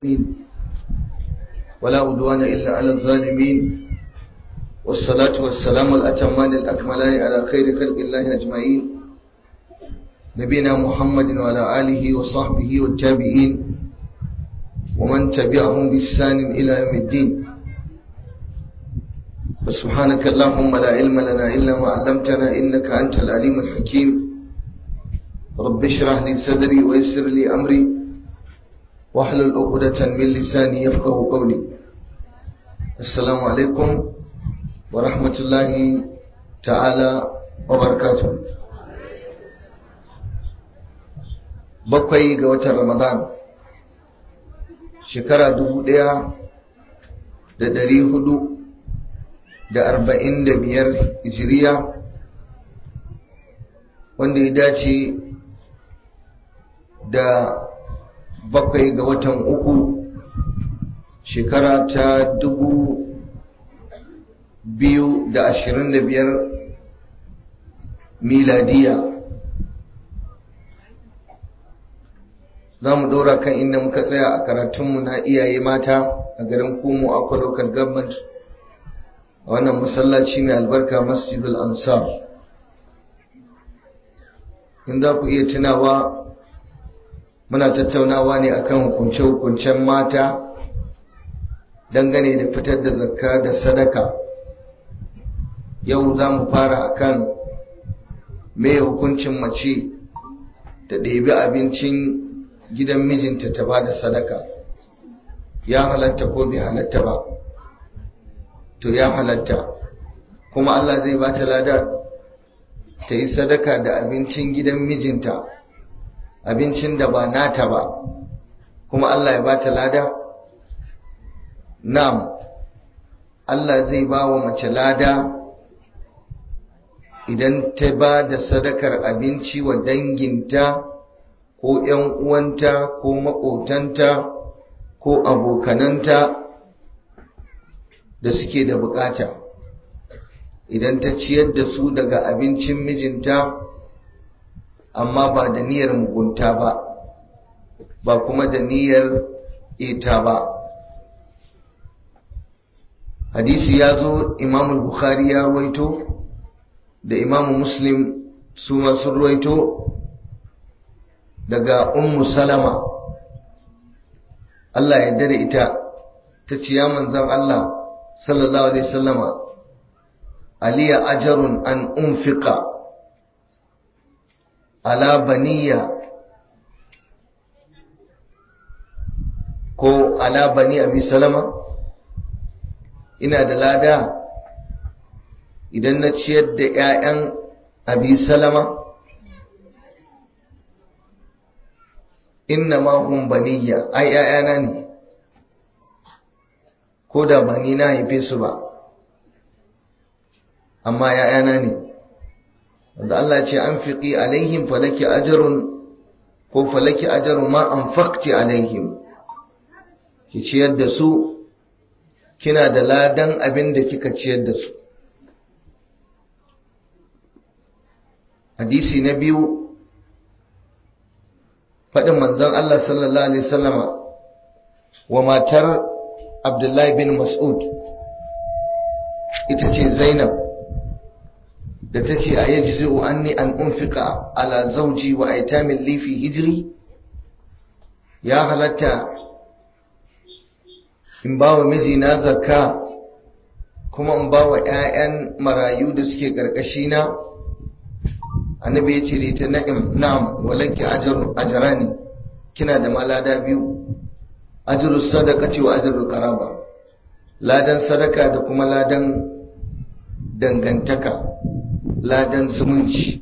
ولا عدوان إلا على الظالمين والصلاة والسلام الأتمان الأكملان على خير خلق الله أجمعين نبينا محمد وعلى آله وصحبه والتابعين ومن تبعهم بإحسان إلى يوم الدين وسبحانك اللهم لا علم لنا إلا ما علمتنا إنك أنت العليم الحكيم رب اشرح لي صدري ويسر لي أمري واحلل عقدة من لساني يفقه قولي السلام عليكم ورحمة الله تعالى وبركاته bakwai ga watan ramadan shekara dubu ɗaya da ɗari hudu da arba'in da biyar hijiriya wanda ya dace da bakwai ga watan uku shekara ta dubu biyu da ashirin da biyar miladiya za mu ɗora kan inda muka tsaya a karatunmu na iyaye mata a garin kumu akwa local government a wannan masallaci mai albarka masjidul ansar in za ku iya tunawa muna tattaunawa ne akan hukunce-hukuncen mata dangane da fitar da zakka da sadaka yau za mu fara akan mai hukuncin mace ta ɗebi abincin gidan mijinta ta ba da sadaka ya halatta ko bai halatta ba to ya halatta kuma Allah zai ba ta lada ta yi sadaka da abincin gidan mijinta abincin da ba nata ba kuma Allah ya ba ta lada nam Allah zai ba wa mace lada idan ta ba da sadakar abinci wa danginta ko ‘yan uwanta ko maƙotanta ko abokananta da suke da bukata idan ta ciyar da su daga abincin mijinta amma ba da niyyar mugunta ba ba kuma da niyyar ita ba hadisi ya zo imamu bukhari ya ruwaito da imamu muslim su masu ruwaito daga ummu salama Allah ya dare ita ta ce ya manzan Allah sallallahu alaihi sallama aliya ajarun an unfika ala baniya ko ala bani abi salama ina da lada idan na ciyar da 'ya'yan abi salama inna ma hum baniya ai 'ya'yana ne ko da ba ni na haife su ba amma ‘ya'yana ne wanda Allah ce an fiƙi alaihim falaki ajarun ko falaki ajarun ma an fakti alaihim ki ciyar da su kina da ladan abin da kika ciyar da su hadisi na biyu faɗin manzon Allah sallallahu Alaihi wasallama wa matar Abdullahi bin Mas'ud ita ce Zainab da ta ce a yaji zai anni an unfika ala zauji wa aitamin lifi hijiri ya halatta in ba wa mijina zakka kuma in ba wa 'ya'yan marayu da suke ƙarƙashina annabi ya ce da ita na'im na'am walaki ajarani kina da malada biyu ajru sadaqati wa ajru qaraba ladan sadaka da kuma ladan dangantaka ladan zumunci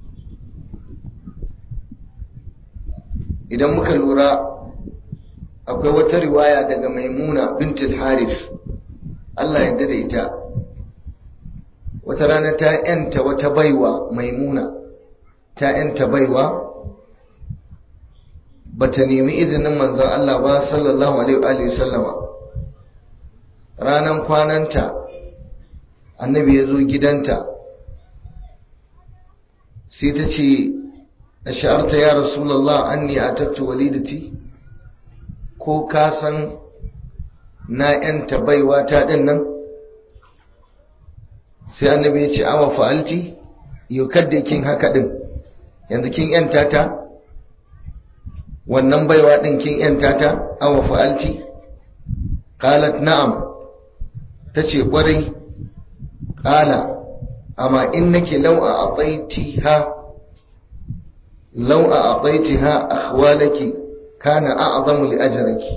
idan muka lura akwai wata riwaya daga maimuna bintul haris Allah ya dade ita wata rana ta yanta wata baiwa maimuna ta yanta baiwa bata nemi izinin manzon Allah ba sallallahu alaihi wa sallama ranan kwananta annabi ya zo gidanta sai ta ce ash'arta ya rasulullah anni atattu walidati ko ka san na yanta baiwa ta din nan sai annabi ya ce awa fa'alti yau kadda kin haka din yanzu kin yanta ta wannan baiwa din kin yanta ta awa fa'alti qalat na'am tace kwarai qala amma innaki law a'taytiha law a'taytiha akhwalaki kana a'zamu li ajriki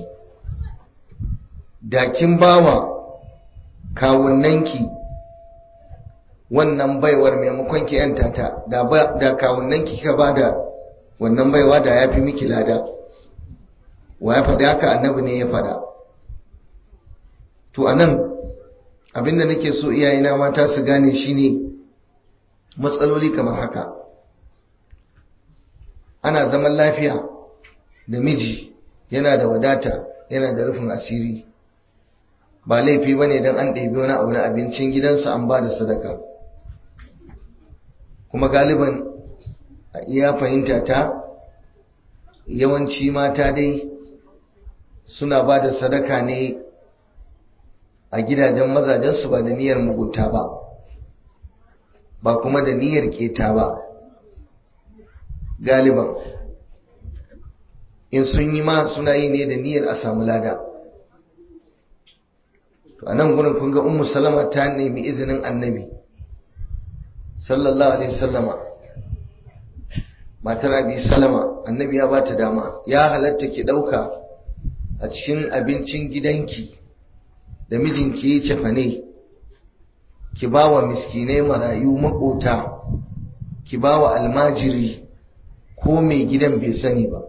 da kin bawa kawunnanki wannan baiwar maimakon ki yanta ta da da kawunnanki kika bada wannan baiwa da yafi miki lada wa ya faɗa haka annabi ne ya faɗa to anan abinda nake so iyayena mata su gane shine matsaloli kamar haka ana zaman lafiya da miji yana da wadata yana da rufin asiri ba laifi ba ne don an ɗabi wani abu na abincin gidansa an ba da sadaka kuma galiban a iya fahimta ta yawanci mata dai suna ba da sadaka ne a gidajen mazajensu ba da niyyar mugunta ba ba kuma da niyyar keta ba galiban in sun yi ma suna yi ne da niyyar a samu lada to anan gurin kun ga ummu salama ta nemi izinin annabi sallallahu alaihi wasallama matar abi salama annabi ya bata dama ya halatta ki dauka a cikin abincin gidanki da mijinki yi cefane ki ba wa miskinai marayu makota ki ba wa almajiri ko mai gidan bai sani ba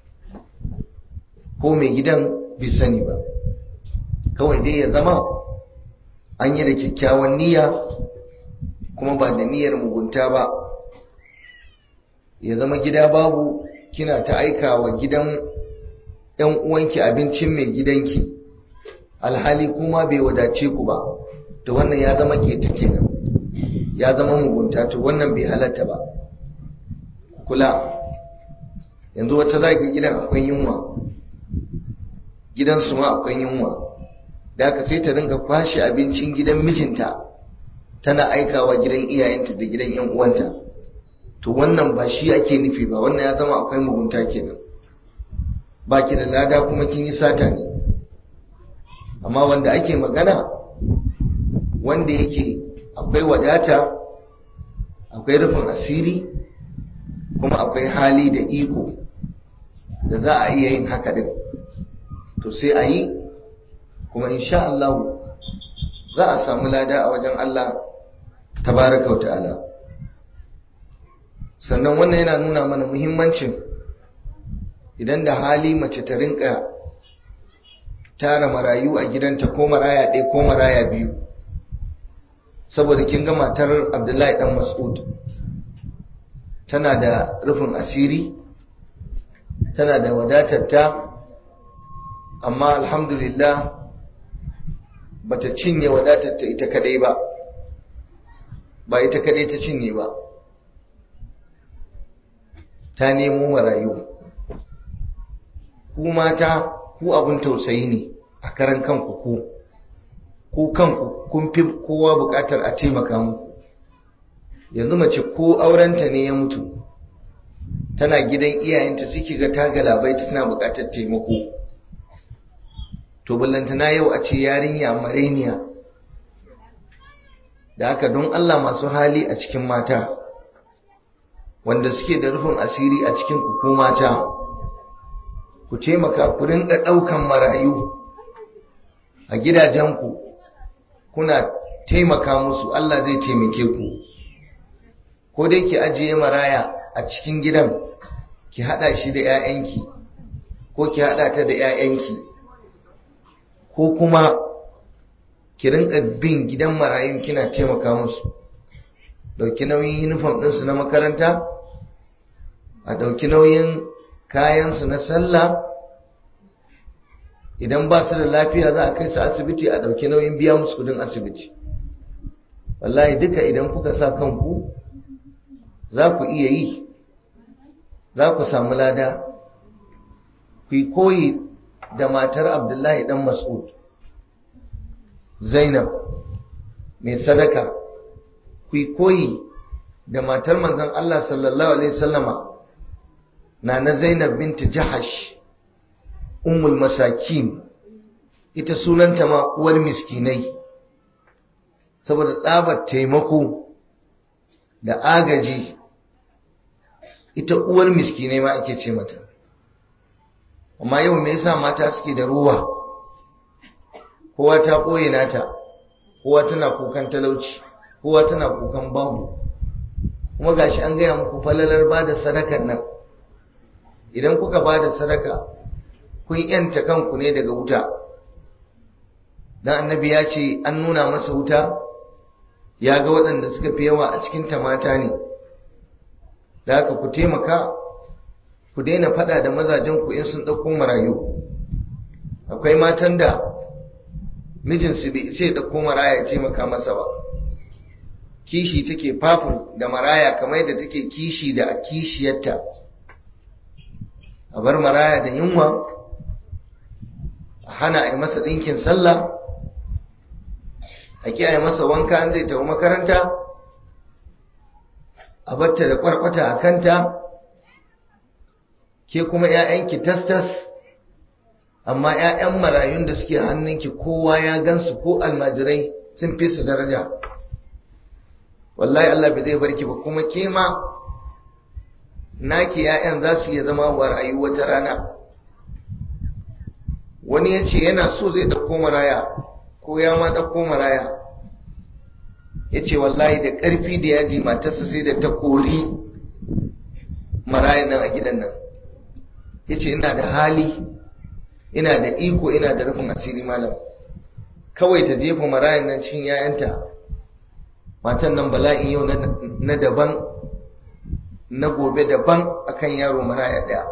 ko mai gidan bai sani ba kawai dai ya zama an yi da kyakkyawan niyya kuma ba da niyyar mugunta ba ya zama gida babu kina ta aika wa gidan ‘yan uwanki abincin mai gidanki alhali kuma bai wadace ku ba to wannan ya zama keta kenan ya zama mugunta to wannan bai halatta ba kula yanzu wata zaki gidan akwai yunwa gidansu ma akwai yunwa da aka sai ta ringa kwashe abincin gidan mijinta tana aikawa gidan iyayenta da gidan yan uwanta to wannan ba shi ake nufi ba wannan ya zama akwai mugunta kenan baki da lada kuma kin yi sata ne amma wanda ake magana wanda yake akwai wadata akwai rufin asiri kuma akwai hali da iko da za a iya yin haka din to sai a yi kuma insha Allah za a samu lada a wajen Allah tabaraka wa ta'ala sannan wannan yana nuna mana muhimmancin idan da hali mace ta rinka tara marayu a gidanta ko maraya ɗaya ko maraya biyu saboda kin ga matar abdullahi dan mas'ud tana da rufin asiri tana da wadatarta amma alhamdulillah bata cinye wadatarta ita kadai ba ba ita kadai ta cinye ba ta nemo marayu ku mata ku abun tausayi ne a karan kanku ku ku kanku kun fi kowa bukatar a taimaka muku yanzu mace ko aurenta ne ya mutu tana gidan iyayenta suke ga ta galabai tana bukatar taimako to ballantana yau a ce yarinya mareniya da haka don Allah masu hali a cikin mata wanda suke da rufin asiri a cikin ku mata ku taimaka ku rinka ɗaukan marayu a gidajenku kuna taimaka musu Allah zai taimake ku ko dai ki ajiye maraya a cikin gidan ki hada shi da 'ya'yanki ko ki hada ta da 'ya'yanki ko kuma ki rinka bin gidan marayun kina taimaka musu dauki nauyin uniform ɗinsu na makaranta a dauki nauyin kayansu na sallah idan ba su da lafiya za a kai su asibiti a dauki nauyin biya musu kudin asibiti wallahi duka idan kuka sa kanku za ku iya yi za ku samu lada ku yi koyi da matar abdullahi dan mas'ud zainab mai sadaka ku koyi da matar manzon Allah sallallahu alaihi wasallama na na zainab binti jahash ummul masakin ita sunanta ma uwar miskinai saboda tsabar taimako da agaji ita uwar miskinai ma ake ce mata amma yau me yasa mata suke da ruwa kowa ta ɓoye nata kowa tana kukan talauci kowa tana kukan babu kuma gashi an gaya muku falalar ba da sadakar nan idan kuka ba da sadaka kun yanta kanku ne daga wuta dan annabi ya ce an nuna masa wuta ya ga waɗanda suka fi yawa a cikin mata ne da haka ku taimaka ku daina faɗa da mazajen ku in sun ɗauko marayu akwai matan da mijinsu bai sai ɗauko maraya ya taimaka masa ba kishi take fafur da maraya kamar yadda take kishi da kishiyarta a bar maraya da yunwa a hana a yi masa ɗinkin sallah a ki a yi masa wanka an zai tafi makaranta a batta da kwarkwata a kanta ke kuma 'ya'yanki tastas amma 'ya'yan marayun da suke hannunki kowa ya gansu ko almajirai sun fi su daraja wallahi Allah bai zai barki ba kuma ke ma naki 'ya'yan za su iya zama wa rayu wata rana wani ya ce yana so zai ɗauko maraya ko ya ma ɗauko maraya ya ce wallahi da ƙarfi da yaji matarsa sai da ta kori marayan nan a gidan nan ya ce ina da hali ina da iko ina da rufin asiri malam kawai ta jefa marayan nan cin yayanta matan nan bala'in yau na daban na gobe daban akan yaro maraya ɗaya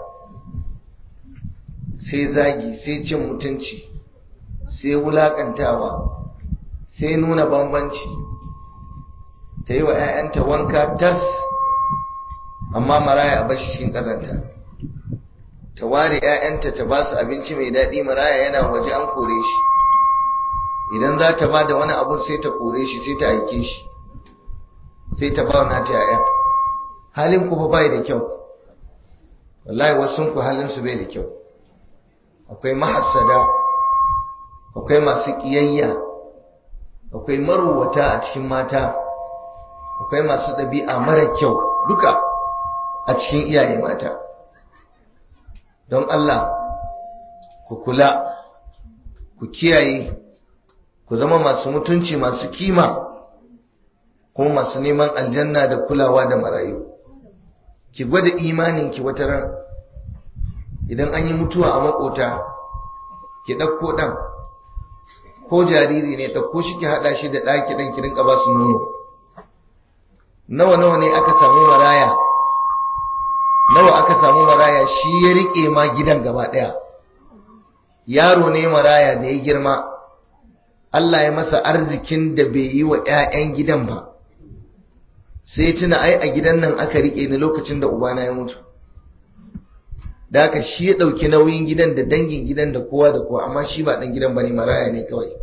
sai zagi sai cin mutunci sai wulaƙantawa sai nuna bambanci ta yi wa 'ya'yanta wanka tas amma maraya a bashi cikin ƙazanta ta ware 'ya'yanta ta ba su abinci mai daɗi maraya yana waje an kore shi idan za ta ba da wani abu sai ta kore shi sai ta aike shi sai ta ba wa nata 'ya'ya halin ku fa bai da kyau wallahi wasu ku halin su bai da kyau akwai mahassada akwai masu ƙiyayya akwai maruwata a cikin mata akwai masu ɗabi'a mara kyau duka a cikin iyaye mata don Allah ku kula ku kiyaye ku zama masu mutunci masu kima kuma masu neman aljanna da kulawa da marayu ki gwada imaninki wata ran idan an yi mutuwa a makota ki ɗauko ɗan ko jariri ne ɗauko shi ki haɗa shi da ɗaki ɗan ki rinka ba su nono nawa nawa ne aka samu maraya nawa aka samu maraya shi ya riƙe ma gidan gaba ɗaya yaro ne maraya da ya girma Allah ya masa arzikin da bai yi wa 'ya'yan gidan ba sai tuna ai a gidan nan aka riƙe ni lokacin da ubana ya mutu da haka shi ya ɗauki nauyin gidan da dangin gidan da kowa da kowa amma shi ba ɗan gidan ba ne maraya ne kawai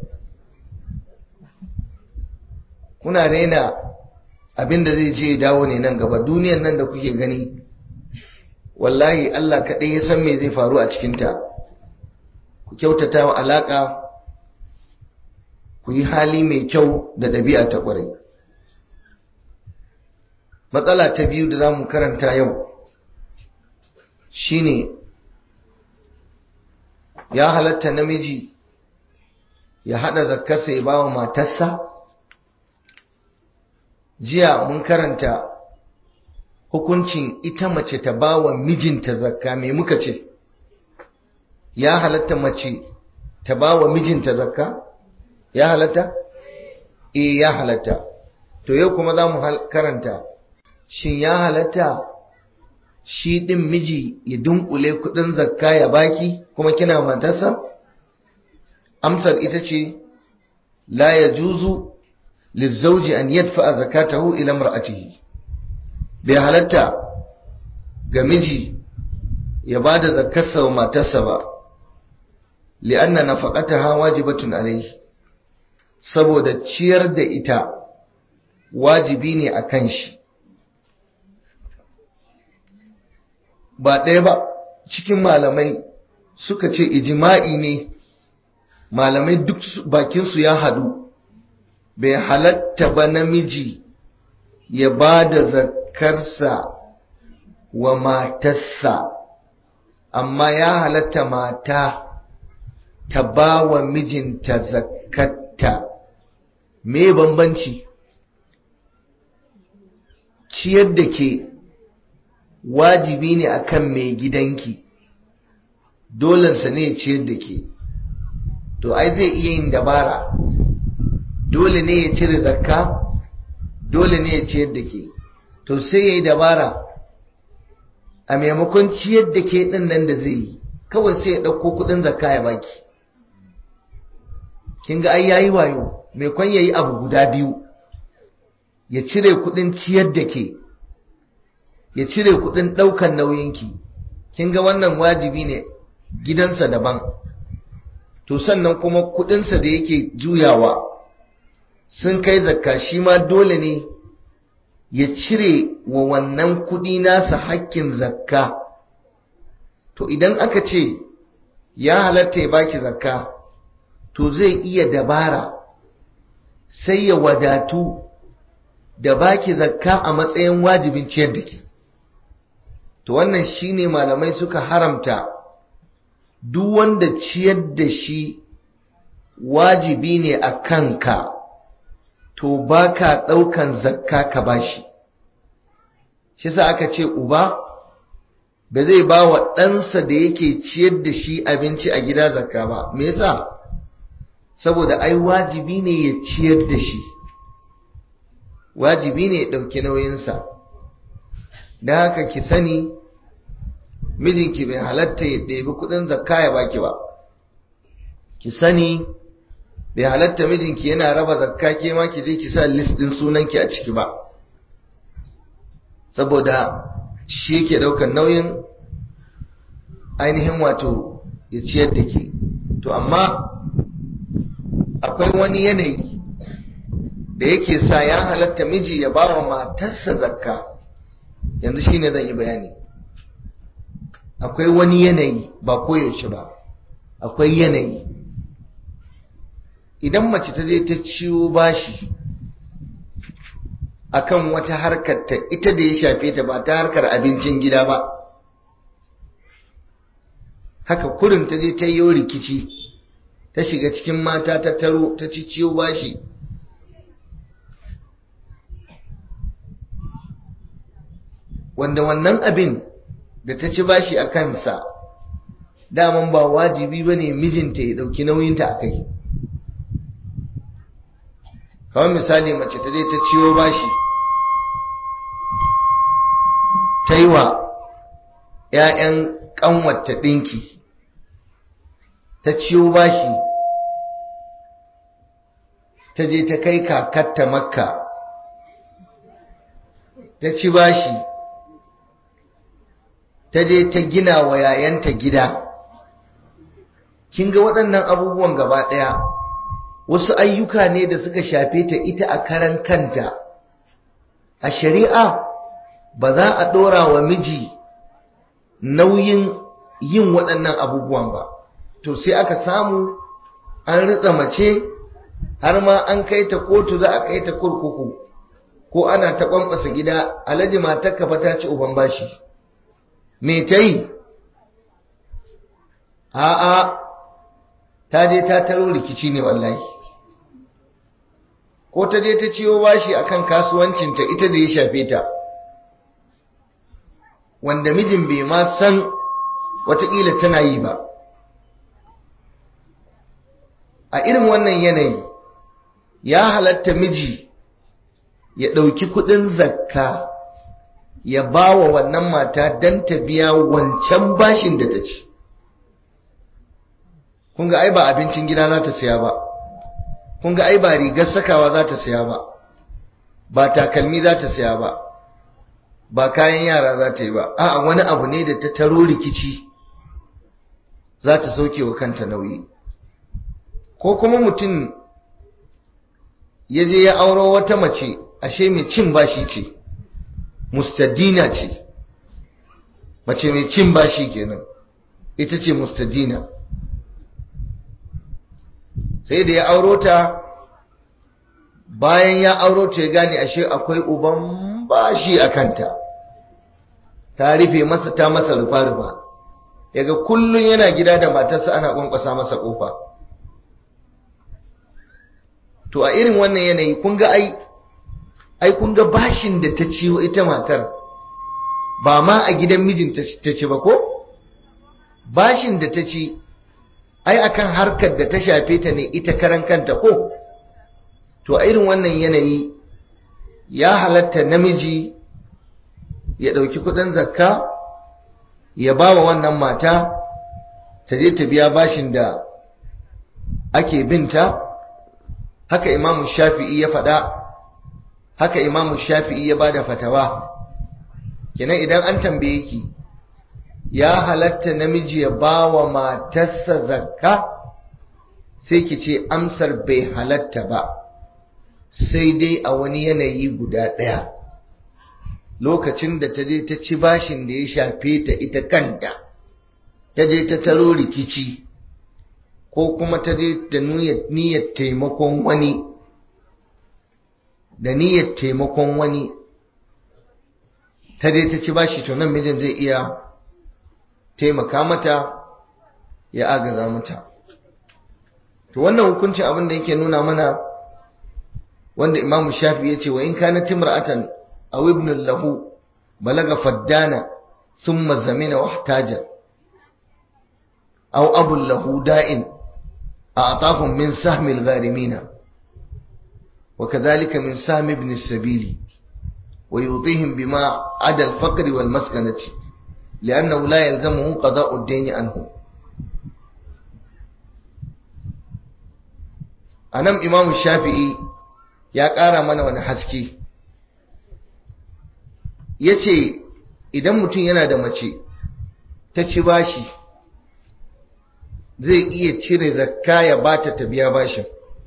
kuna raina abin da zai je dawo ne nan gaba duniyan nan da kuke gani wallahi Allah kaɗai ya san me zai faru a cikinta ku kyautata wa alaƙa ku yi hali mai kyau da ɗabi'a ta ƙwarai matsala ta biyu da za mu karanta yau shine ya halatta namiji ya haɗa zakkarsa ya ba wa matarsa jiya mun karanta hukuncin ita mace ta ba wa mijinta zakka mai muka ce ya halatta mace ta ba wa mijinta zakka ya halatta? e ya halatta to yau kuma za mu karanta shin ya halatta shi ɗin miji ya dunkule kuɗin zakka ya baki kuma kina matarsa? amsar ita ce la ya juzu lizzauji an yadfa zakatahu ila mar'atihi bai halatta ga miji ya ba da zakkarsa wa matarsa ba li'anna nafaqataha wajibatun alayhi saboda ciyar da ita wajibi ne akan shi ba ɗaya ba cikin malamai suka ce ijima'i ne malamai duk bakinsu ya haɗu bai halatta ba namiji ya ba da zakarsa wa matarsa amma ya halatta mata ta ba wa mijinta zakarta me bambanci ciyar da ke wajibi ne akan mai gidanki dolensa ne ciyar da ke to ai zai iya yin dabara dole ne ya cire zakka dole ne ya ciyar da ke to sai ya yi dabara a maimakon ciyar da ke ɗin nan da zai yi kawai sai ya ɗauko kuɗin zakka ya baki kin ga ai yayi wayo mai kwan yayi abu guda biyu ya cire kuɗin ciyar da ke ya cire kuɗin ɗaukan nauyinki kin ga wannan wajibi ne gidansa daban to sannan kuma kuɗinsa da yake juyawa sun kai zakka shi ma dole ne ya cire wa wannan kuɗi nasa hakkin zakka to idan aka ce ya halatta ya baki zakka to zai iya dabara sai ya wadatu da baki zakka a matsayin wajibin ciyar da ke to wannan shine malamai suka haramta duk wanda ciyar da shi wajibi ne a kanka to ba ka ɗaukan zakka ka bashi shi sa aka ce uba ba zai ba wa ɗansa da yake ciyar da shi abinci a gida zakka ba me yasa saboda ai wajibi ne ya ciyar da shi wajibi ne ya ɗauki nauyinsa da haka ki sani mijinki bai halatta ya ɗebi kuɗin zakka ya baki ba ki sani bai halatta mijinki yana raba zakka ke ma ki je ki sa list ɗin sunanki a ciki ba saboda shi yake ɗaukar nauyin ainihin wato ya ciyar da ke to amma akwai wani yanayi da yake sa ya halatta miji ya ba wa matarsa zakka yanzu shine zan yi bayani akwai wani yanayi ba koyaushe ba akwai yanayi idan mace ta je ta ciwo bashi akan wata harkar ta ita da ya shafe ta ba ta harkar abincin gida ba haka kurin ta je ta yi rikici ta shiga cikin mata ta taro ta ci ciwo bashi wanda wannan abin da ta ci bashi a kansa daman ba wajibi ba ne mijinta ya ɗauki nauyinta a kai kawai misali mace ta je ta ciwo bashi ta yi wa ‘ya'yan ƙanwata ɗinki ta ciwo bashi ta je ta kai kakatta makka ta ci bashi ta je ta gina wa yayanta gida kin ga waɗannan abubuwan gaba ɗaya wasu ayyuka ne da suka shafe ta ita a karan kanta a shari'a ba za a ɗora wa miji nauyin yin waɗannan abubuwan ba to sai aka samu an ritsa mace har ma an kai ta kotu za a kai ta kurkuku ko ana ta kwankwasa gida alhaji matarka fa ta ci uban bashi me ta yi a'a ta je ta taro rikici ne wallahi ko ta je ta ciwo bashi akan kasuwancinta ita da ya shafe ta wanda mijin bai ma san watakila tana yi ba a irin wannan yanayi ya halatta miji ya ɗauki kuɗin zakka ya ba wa wannan mata don ta biya wancan bashin da ta ci kun ga ai ba abincin gida za ta siya ba kun ga ai ba rigar sakawa za ta siya ba ba takalmi za ta siya ba ba kayan yara za ta yi ba a'a wani abu ne da ta taro rikici za ta sauke wa kanta nauyi ko kuma mutum ya je ya auro wata mace ashe mai cin bashi ce mustadina ce mace mai cin bashi kenan ita ce mustadina sai da ya auro ta bayan ya auro ta ya gane ashe akwai uban bashi a kanta ta rufe masa ta masa rufa-rufa yaga kullum yana gida da matarsa ana kwankwasa masa kofa to a irin wannan yanayi kun ga ai ai kun ga bashin da ta ciwo ita matar ba ma a gidan mijinta ta ci ba ko bashin da ta ci ai akan harkar da ta shafe ta ne ita karan kanta ko to a irin wannan yanayi ya halatta namiji ya ɗauki kuɗin zakka ya ba wa wannan mata ta je ta biya bashin da ake binta haka imamu shafi'i ya faɗa haka imamu shafi'i ya ba da fatawa kenan idan an tambaye ki ya halatta namiji ya ba wa matarsa zakka sai ki ce amsar bai halatta ba sai dai a wani yanayi guda ɗaya lokacin da ta je ta ci bashin da ya shafe ta ita kanta ta je ta taro rikici ko kuma ta je da niyyar taimakon wani da niyyar taimakon wani ta je ta ci bashi to nan mijin zai iya taimaka mata ya agaza mata to wannan hukuncin abin da yake nuna mana wanda imamu shafi ya ce wa in kana timra'atan aw ibn lahu balaga faddana thumma zamina wahtaja aw abu lahu da'in a'tahum min sahmi al-gharimina وكذلك من سهم ابن السبيل ويعطيهم بما عدا الفقر والمسكنة لأنه لا يلزمه قضاء الدين عنه أنم إمام الشافعي ya ƙara mana wani haske ya ce idan mutum yana da mace ta ci bashi zai iya cire zakka ya bata ta biya bashin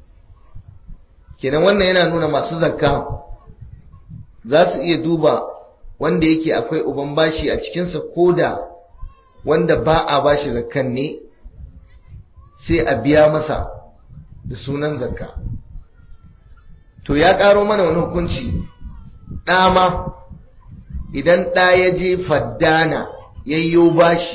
kenan wannan yana nuna masu zakka za su iya duba wanda yake akwai uban bashi a cikinsa ko da wanda ba a bashi zakkan ne sai a biya masa da sunan zakka to ya ƙaro mana wani hukunci ɗama idan ɗa ya je faddana yayyo bashi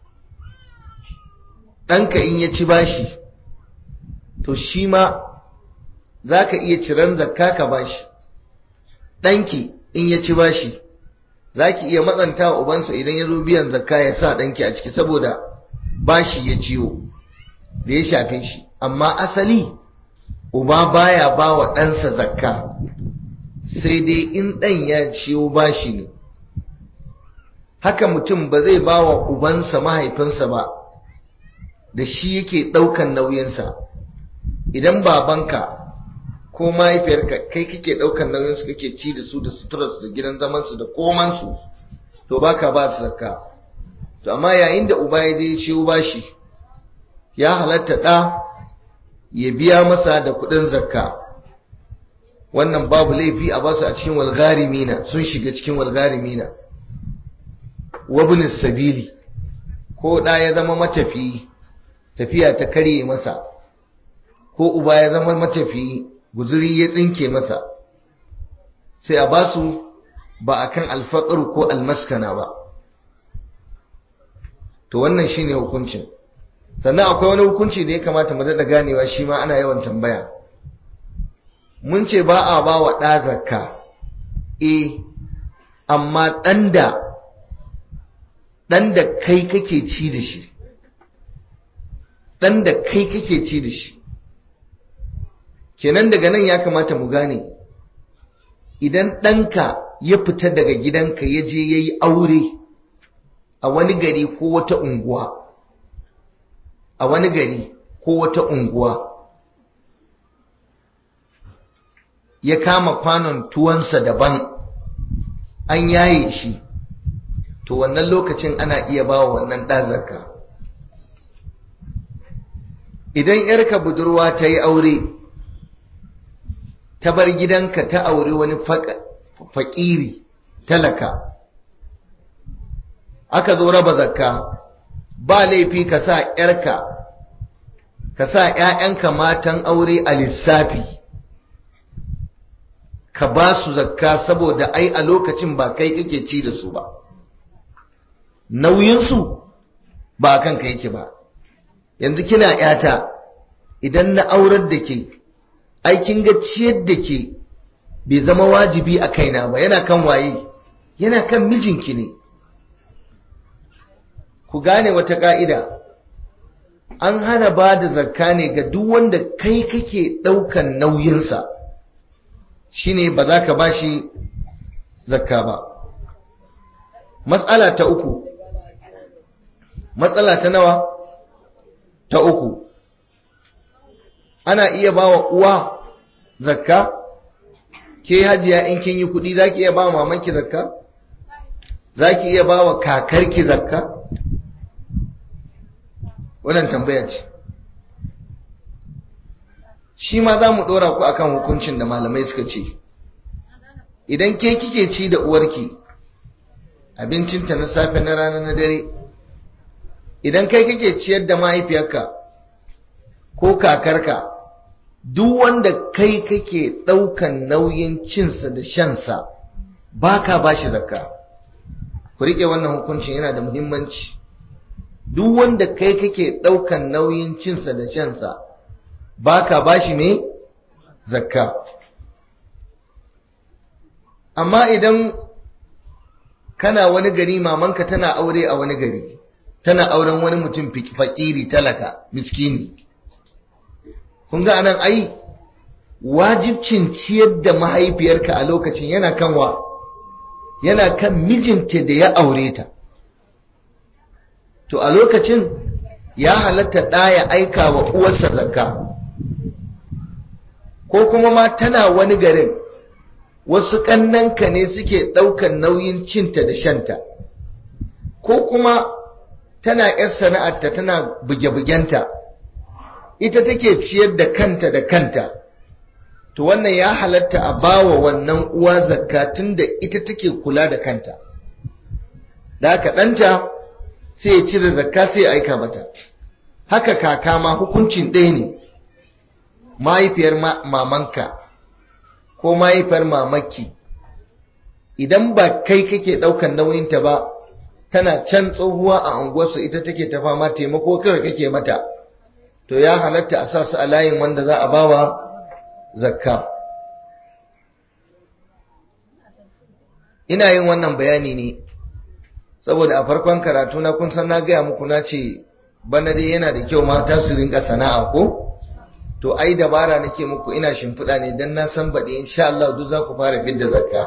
ɗanka in ya ci bashi to shi ma za ka iya ciran zakka ka bashi ɗanki in ya ci bashi za ki iya matsanta wa ubansa idan ya zo biyan zakka ya sa ɗanki a ciki saboda bashi ya ciwo da ya shafe shi amma asali uba baya ba wa ɗansa zakka sai dai in ɗan ya ciwo bashi ne haka mutum ba zai ba wa ubansa mahaifinsa ba da shi yake ɗaukan nauyinsa idan babanka ko mahaifiyarka kai kake ɗaukan nauyinsu kake ci da su da suturarsu da gidan zamansu da komansu to baka ba su zakka to amma yayin da uba ya je ciwo bashi ya halatta ɗa ya biya masa da kuɗin zakka wannan babu laifi a basu a cikin walgarimina sun shiga cikin walgarimina wabin sabili ko ɗa ya zama matafiyi tafiya ta karye masa ko uba ya zama matafiyi guzuri ya tsinke masa sai a basu ba a kan alfaƙar ko almaskana ba to wannan shine hukuncin sannan akwai wani hukunci da ya kamata mu daɗa ganewa shi ma ana yawan tambaya mun ce ba a ba wa ɗa zakka e amma ɗan da ɗan da kai kake ci da shi ɗan da kai kake ci da shi kenan daga nan ya kamata mu gane idan ɗanka ya fita daga gidanka ya je ya yi aure a wani gari ko wata unguwa a wani gari ko wata unguwa ya kama kwanon tuwansa daban an yaye shi to wannan lokacin ana iya ba wa wannan ɗazarka idan yarka budurwa ta yi aure ta bar gidanka ta aure wani faƙiri talaka aka zo raba zakka ba laifi ka sa yarka ka sa ‘ya'yanka matan aure a lissafi ka ba su zakka saboda ai a lokacin ba kai kake ci da su ba nauyinsu ba kan ka yake ba yanzu kina ‘yata idan na aurar da ke aikin ga ciyar da ke bai zama wajibi a kaina ba yana kan waye yana kan mijinki ne ku gane wata ƙa'ida an hana ba da zakka ne ga duk wanda kai kake ɗaukan nauyinsa shine ba za ka ba shi zakka ba matsala ta uku matsala ta nawa ta uku ana iya ba wa uwa zakka ke hajiya in kin yi kuɗi za ki iya ba wa mamanki zakka za ki iya ba wa kakarki zakka wannan tambaya ce shi ma za mu ɗora ku akan hukuncin da malamai suka ce idan ke kike ci da uwarki abincinta na safe na rana na dare idan kai kake ciyar da mahaifiyarka ko kakarka duk wanda kai kake ɗaukan nauyin cinsa da shansa ba ka ba shi zakka ku riƙe wannan hukuncin yana da muhimmanci duk wanda kai kake ɗaukan nauyin cinsa da shansa ba ka ba shi me zakka amma idan kana wani gari mamanka tana aure a wani gari tana auren wani mutum fakiri talaka miskini kun ga anan ai wajibcin ciyar da mahaifiyarka a lokacin yana kan wa yana kan mijinta da ya aure ta to a lokacin ya halatta ɗaya aika wa uwarsa zakka ko kuma ma tana wani garin wasu ƙannanka ne suke ɗaukan nauyin cinta da shanta ko kuma tana ‘yar sana'arta tana buge-bugenta ita take ciyar da kanta da kanta to wannan ya halatta a bawa wannan uwa zakka tunda ita take kula da kanta da haka ɗanta sai ya cire zakka sai ya aika mata haka kaka ma hukuncin ɗaya ne mahaifiyar mamanka ko mahaifiyar mamaki idan ba kai kake ɗaukan nauyinta ba tana can tsohuwa a unguwarsu ita take ta fama taimako kawai kake mata to ya halatta a sa su a layin wanda za a bawa zakka ina yin wannan bayani ne saboda a farkon karatu na kun san na gaya muku na ce bana dai yana da kyau mata su rinka sana'a ko to ai dabara nake muku ina shimfiɗa ne dan na san baɗi insha Allah duk za ku fara fidda zakka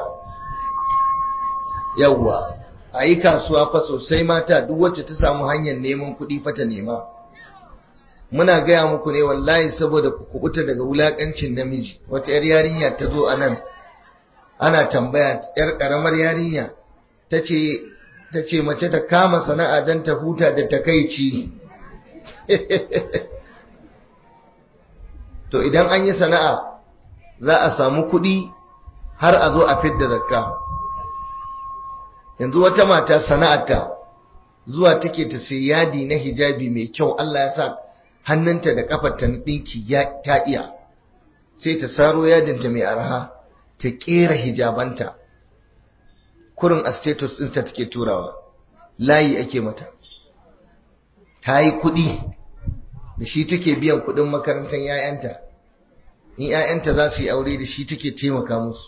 yawwa a yi kasuwa fa sosai mata duk wacce ta samu hanyar neman kuɗi fa ta nema muna gaya muku ne wallahi saboda ku kubuta daga wulakancin namiji wata yar yarinya ta zo a nan ana tambaya yar karamar yarinya ta ce mace ta kama sana'a don ta huta da takaici to idan an yi sana'a za a samu kuɗi har a zo a fidda zakka yanzu wata mata sana'arta zuwa take ta sai yadi na hijabi mai kyau Allah ya sa hannunta da kafarta na ɗinki ta iya sai ta saro yadinta mai arha ta ƙera hijabanta kurin a status ɗinta take turawa layi ake mata ta yi kuɗi da shi take biyan kuɗin makarantar 'ya'yanta in 'ya'yanta za su yi aure da shi take taimaka musu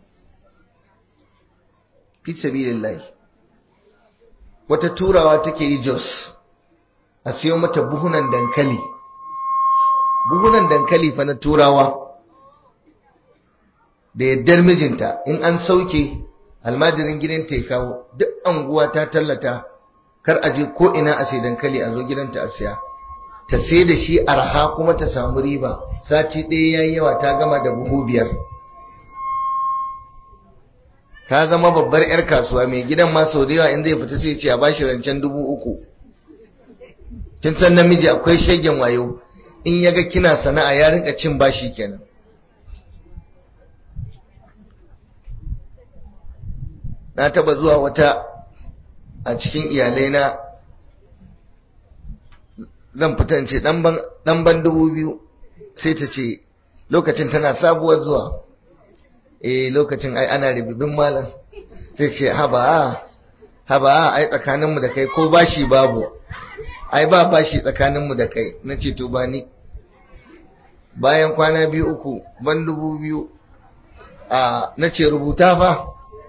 fi sabilillahi wata turawa take yi jos a siyo mata buhunan dankali buhunan dankali fa na turawa da yaddar mijinta in an sauke almajirin gidanta ya kawo duk anguwa ta tallata kar a je ko ina a sai dankali a zo gidanta a siya ta sai da shi arha kuma ta samu riba sati ɗaya yayi yawa ta gama da buhu biyar ta zama babbar 'yar kasuwa mai gidan ma sau da yawa in zai fita sai ce a bashi rancen dubu uku kin san namiji akwai shegen wayo in ya ga kina sana'a ya rinka cin bashi kenan na taba zuwa wata a cikin iyalai na zan fita in ce dan ban dubu biyu sai ta ce lokacin tana sabuwar zuwa eh lokacin ai ana ribibin malam sai ce haba haba ai tsakaninmu da kai ko bashi babu ai ba bashi tsakaninmu da kai na ce to ba ni bayan kwana biyu uku ban dubu biyu a na ce rubuta fa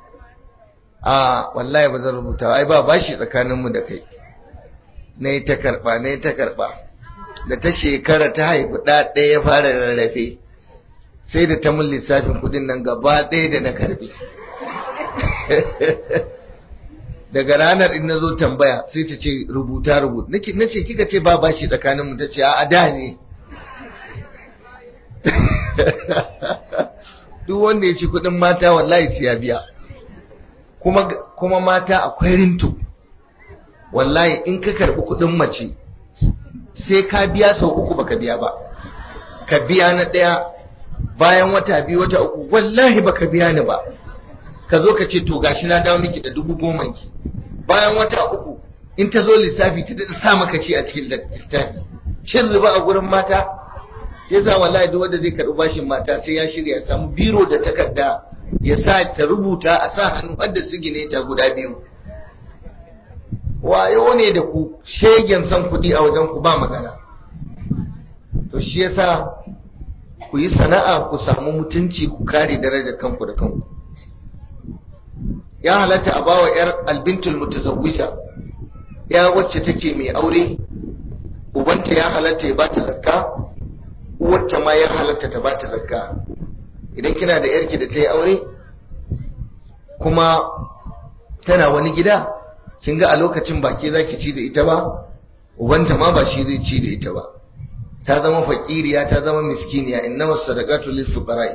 a wallahi ba zan rubuta ai ba bashi tsakaninmu da kai na yi ta karɓa na yi ta karɓa da ta shekara ta haifi ɗa ɗaya ya fara rarrafe sai da ta mun lissafin kuɗin nan gaba ɗaya da na karɓi daga ranar in na zo tambaya sai ta ce rubuta rubuta na ce kika ce ba bashi tsakaninmu ta ce a da ne duk wanda ya ci kuɗin mata wallahi sai ya biya kuma kuma mata akwai rinto wallahi in ka karbi kudin mace sai ka biya sau uku baka biya ba ka biya na daya bayan wata biyu wata uku wallahi baka biya ni ba ka zo ka ce to gashi na dawo miki da dubu goma ki bayan wata uku in ta zo lissafi ta daɗa sa maka ce a cikin lissafi cin riba a gurin mata sai sa wallahi duk wanda zai karbi bashin mata sai ya shirya samu biro da takarda ya sa ta rubuta a sa hannu wadda su gine ta guda biyu wayo ne da ku shegen son kuɗi a wajen ku ba magana to shi yasa ku yi sana'a ku samu mutunci ku kare darajar kanku da kanku ya halatta a bawa yar albintul mutazawwija ya wacce take mai aure ubanta ya halatta ya bata zakka uwarta ma ya halatta ta bata zakka idan kina da yarki da ta yi aure kuma tana wani gida kin ga a lokacin ba ke zaki ci da ita ba ubanta ma ba shi zai ci da ita ba ta zama fakiriya ta zama miskiniya innama sadaqatu lil fuqara'i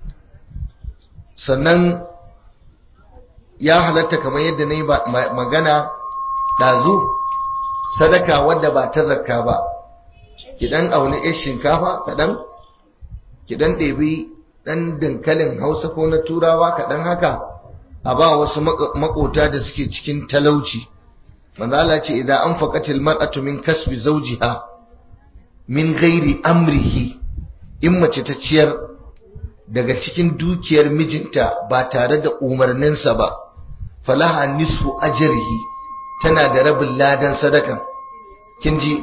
sannan ya halatta kamar yadda nayi magana dazu sadaka wadda ba ta zakka ba ki dan auni yar shinkafa kadan ki dan ɗebi dan dankalin Hausa ko na Turawa kadan haka a ba wasu makota da suke cikin talauci manzo Allah ce idan an faqatil mar'atu min kasbi zawjiha min ghairi amrihi in mace ta ciyar daga cikin dukiyar mijinta ba tare da umarninsa ba falaha nisfu ajrihi tana da rabin ladan sadakan kin ji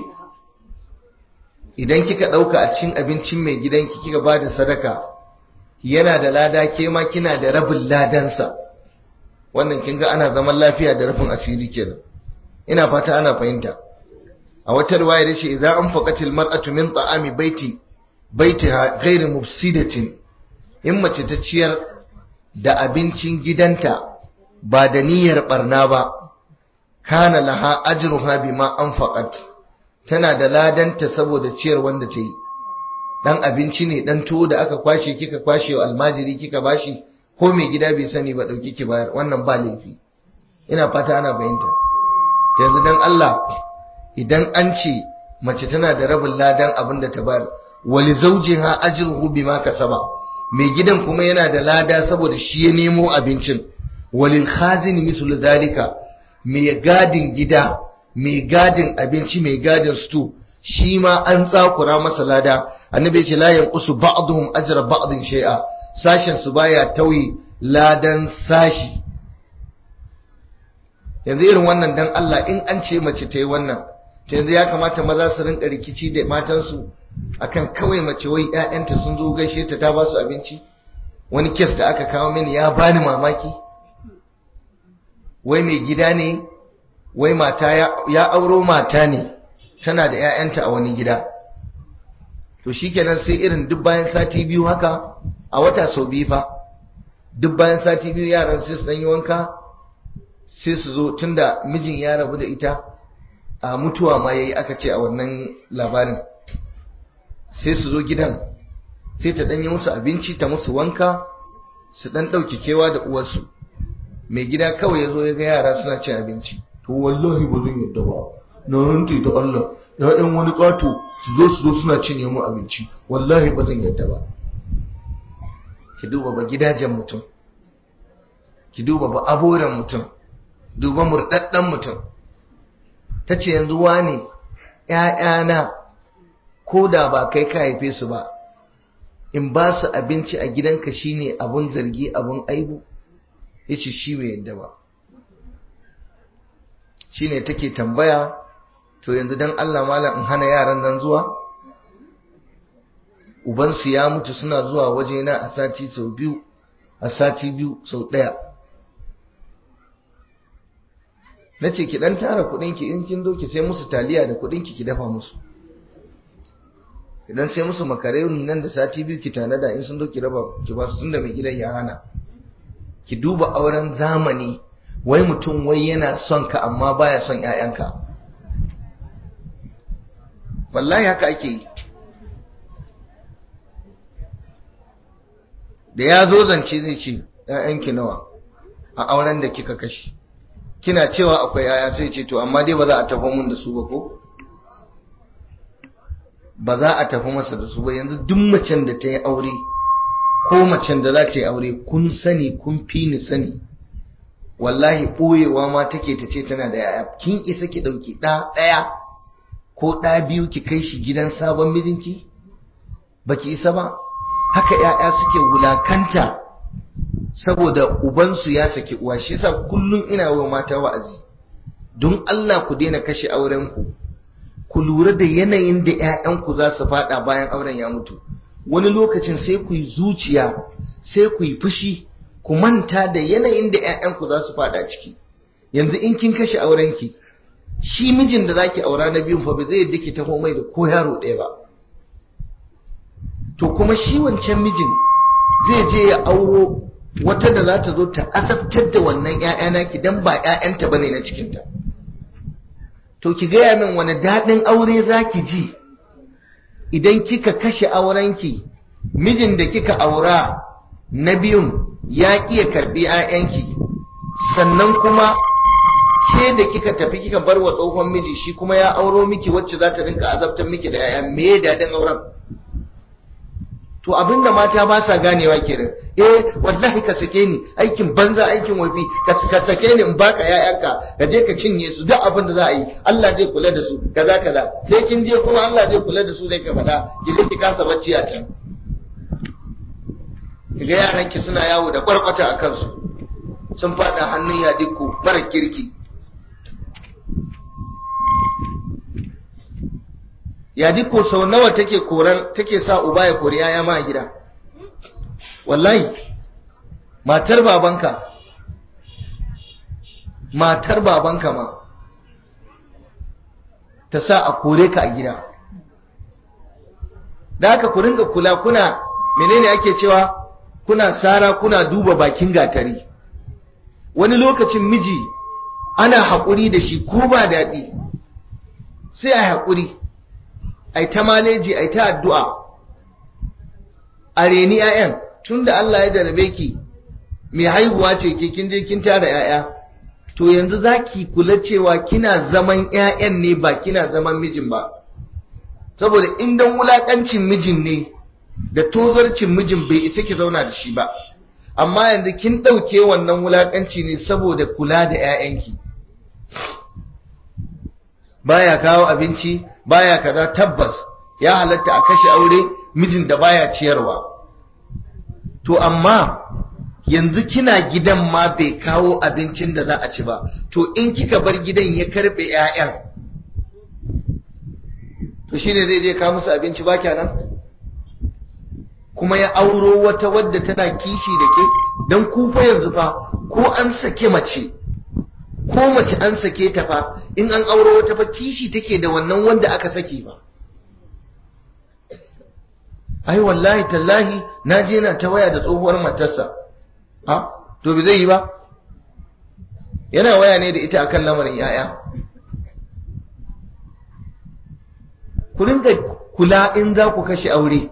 idan kika dauka a cikin abincin mai gidanki kika bada sadaka yana da lada ke ma kina da rabin ladansa wannan kin ga ana zaman lafiya da rufin asiri kenan ina fata ana fahimta a wata riwaya dace idza anfaqatil mar'atu min ta'ami baiti baitiha ghairu mufsidatin in mace ta ciyar da abincin gidanta ba da niyyar barna ba kana laha ajruha bima anfaqat tana da ladanta saboda ciyar wanda ta yi dan abinci ne dan tuwo da aka kwashe kika kwashe wa almajiri kika bashi ko mai gida bai sani ba dauki ki bayar wannan ba laifi ina fata ana fahimta yanzu dan Allah idan an ce mace tana da rabin ladan abin da ta bayar wali zawjiha ajruhu bima kasaba mai gidan kuma yana da lada saboda shi ya nemo abincin walil khazin mithlu zalika mai gadin gida mai gadin abinci mai gadin stew shi ma an tsakura masa lada annabi ya ce la yanqusu ba'dhum ajra ba'dhin shay'a sashen su baya tauyi ladan sashi yanzu irin wannan dan Allah in an ce mace ta yi wannan to yanzu ya kamata maza su rinka rikici da matansu akan kawai mace wai ƴaƴanta sun zo gaishe ta ta ba su abinci wani kes da aka kawo mini ya bani mamaki wai mai gida ne wai mata ya auro mata ne tana da ƴaƴanta a wani gida to shikenan sai irin duk bayan sati biyu haka a wata sau biyu fa duk bayan sati biyu yaran sai su dan yi wanka sai su zo tunda mijin ya rabu da ita a mutuwa ma yayi aka ce a wannan labarin sai su zo gidan sai ta danyi musu abinci ta musu wanka su dan dauki kewa da uwarsu mai gida kawai ya zo ya ga yara suna cin abinci to wallahi ba zan yadda ba na rantsi da Allah ‘ya'yan wani ƙato su zo su zo suna cinye mu abinci wallahi ba zan yadda ba ki duba ba gidajen mutum ki duba ba aboran mutum duba murɗaɗɗen mutum ta ce yanzu wane ‘ya'yana ko da ba kai ka haife su ba in ba su abinci a gidanka shine abun zargi abun aibu ya ce shi bai yadda ba shi ne take tambaya to yanzu don Allah malam in hana yaran nan zuwa ubansu ya mutu suna zuwa wajena a sati sau biyu a sati biyu sau ɗaya na ce ki ɗan tara kuɗinki in kin doki sai musu taliya da kuɗinki ki dafa musu idan sai musu makaroni nan da sati biyu ki tanada in sun doki raba ki ba su tunda mai gidan ya hana ki duba auren zamani wai mutum wai yana son ka amma baya son ƴaƴanka wallahi haka ake yi da ya zo zance zai ce ƴaƴanki nawa a auren da kika kashe kina cewa akwai ƴaƴa sai ce to amma dai ba za a tafi mun da su ba ko ba za a tafi masa da su ba yanzu duk macen da ta yi aure ko macen da za ta yi aure kun sani kun fi ni sani wallahi ɓoyewa ma take ta ce tana da yaya kin isa ki ɗauki ɗa ɗaya ko ɗa biyu ki kai shi gidan sabon mijinki ba ki isa ba haka ‘ya'ya suke wulakanta saboda ubansu ya saki uwa shi yasa kullum ina wa mata wa'azi don Allah ku daina kashe aurenku ku lura da yanayin da ‘ya'yanku za su faɗa bayan auren ya mutu wani lokacin sai ku yi zuciya sai ku yi fushi ku manta da yanayin da ‘ya'yanku za su faɗa ciki yanzu in kin kashe aurenki shi mijin da zaki aura na biyun fa ba zai yadda ki taho mai da ko yaro ɗaya ba to kuma shi wancan mijin zai je ya auro wata da za ta zo ta asabtar da wannan ‘ya'ya naki dan ba ‘ya'yanta bane na cikinta to ki gaya min wani daɗin aure za ki ji idan kika kashe aurenki mijin da kika aura na biyun ya iya karɓi 'ya'yanki sannan kuma ke da kika tafi kika bar wa tsohon miji shi kuma ya auro miki wacce za ta rinka azabtar miki da 'ya'ya me daɗin auren to abinda mata ba sa ganewa kenan eh wallahi ka sake ni aikin banza aikin wafi ka sake ni in baka yayanka ka je ka cinye su duk abin da za a yi Allah zai kula da su kaza kaza sai kin je kuma Allah zai kula da su zai ka faɗa ki je ki kasa bacci a can kiga yaran ki suna yawo da kwarkwata a kansu sun faɗa hannun yadiko mara kirki yadiko sau nawa take koran take sa uba ya kori yaya ma a gida wallahi matar babanka matar babanka ma ta sa a kore ka a gida da haka ku ringa kula kuna menene ake cewa kuna sara kuna duba bakin gatari wani lokacin miji ana haƙuri da shi ko ba daɗi sai a haƙuri ai ta maleji ai ta addu'a a reni 'ya'yan tunda Allah ya jarabe ki mai haihuwa ce ke kin je kin tara 'ya'ya to yanzu zaki kula cewa kina zaman 'ya'yan ne ba kina zaman mijin ba saboda indan wulakancin mijin ne da tozarcin mijin bai isa ki zauna da shi ba amma yanzu kin ɗauke wannan wulakanci ne saboda kula da 'ya'yanki baya kawo abinci baya kaza tabbas ya halatta a kashe aure mijin da baya ciyarwa to amma yanzu kina gidan ma bai kawo abincin da za a ci ba to in kika bar gidan ya karbe ƴaƴan to shine zai je kawo musu abinci ba nan kuma ya auro wata wadda tana kishi da ke don kufa yanzu fa ko an sake mace ko mace an sake ta fa in an auro wata fa kishi take da wannan wanda aka sake ba ai wallahi tallahi na je na ta waya da tsohuwar matarsa ha to bai zai yi ba yana waya ne da ita akan lamarin yaya ku rinka kula in za ku kashe aure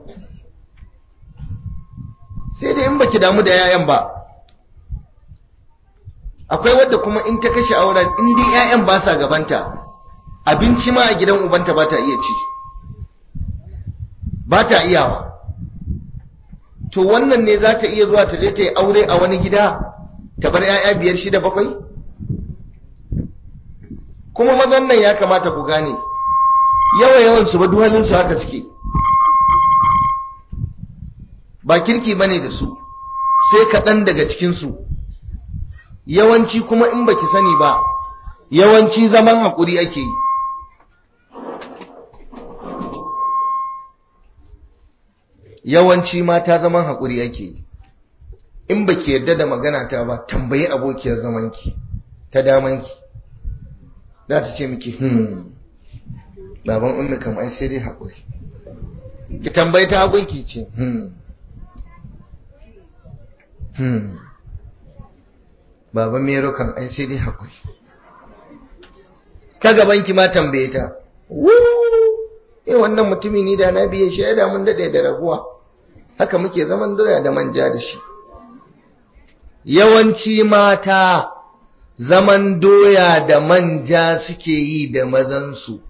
sai da in baki damu da yayan ba akwai wadda kuma in ta kashe auren in dai ƴaƴan ba sa gabanta abinci ma a gidan ubanta ba ta iya ci ba ta iyawa to wannan ne za ta iya zuwa ta je ta yi aure a wani gida ta bar 'ya'ya biyar shida bakwai kuma mazan nan ya kamata ku gane yawa yawan su ba duhalin su haka suke ba kirki bane da su sai kaɗan daga cikin su yawanci kuma in baki sani ba yawanci zaman haƙuri ake yi yawanci mata zaman haƙuri ake yi in baki yarda da magana ta ba tambayi abokiyar zamanki ta damanki za ta ce miki hmm baban ummi kam ai sai dai haƙuri ki tambayi ta hagunki ce hmm hmm baban mero kam ai sai dai haƙuri ta gabanki ma tambaye ta eh wannan mutumi ni da na biye shi ya da mun dade da raguwa haka muke zaman doya da manja da shi yawanci mata zaman doya da manja suke yi da mazansu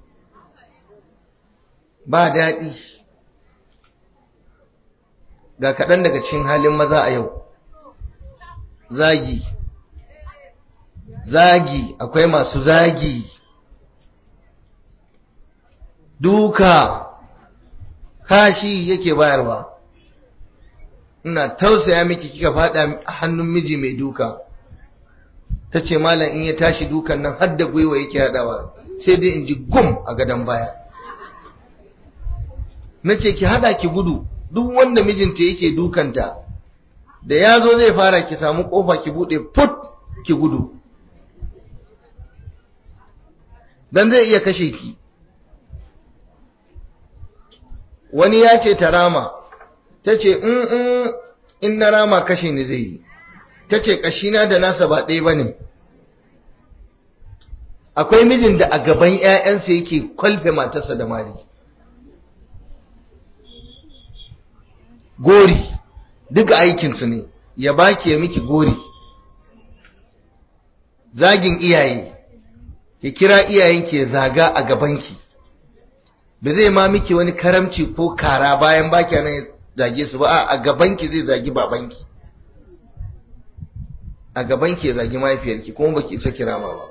ba daɗi ga kaɗan daga cikin halin maza a yau zagi zagi akwai masu zagi duka kashi yake bayarwa ina tausaya miki kika fada hannun miji mai duka ta ce malam in ya tashi dukan nan har da gwiwa yake haɗawa sai dai in ji gum a gadon baya na ce ki hada ki gudu duk wanda mijinta yake dukanta da ya zo zai fara ki samu kofa ki bude put ki gudu dan zai iya kashe ki wani ya ce ta rama ta ce in na rama kashe ni zai yi ta ce kashina da nasa ba ɗaya ba ne akwai mijin da a gaban 'ya'yansa yake kwalfe matarsa da mari gori duka aikinsu ne ya baki ya miki gori zagin iyaye ki kira iyayenki ya zaga a gabanki ba zai ma miki wani karamci ko kara bayan baki nan ya zage su ba a gabanki zai zagi babanki a gabanki ya zagi mahaifiyarki kuma baki isa kirama ba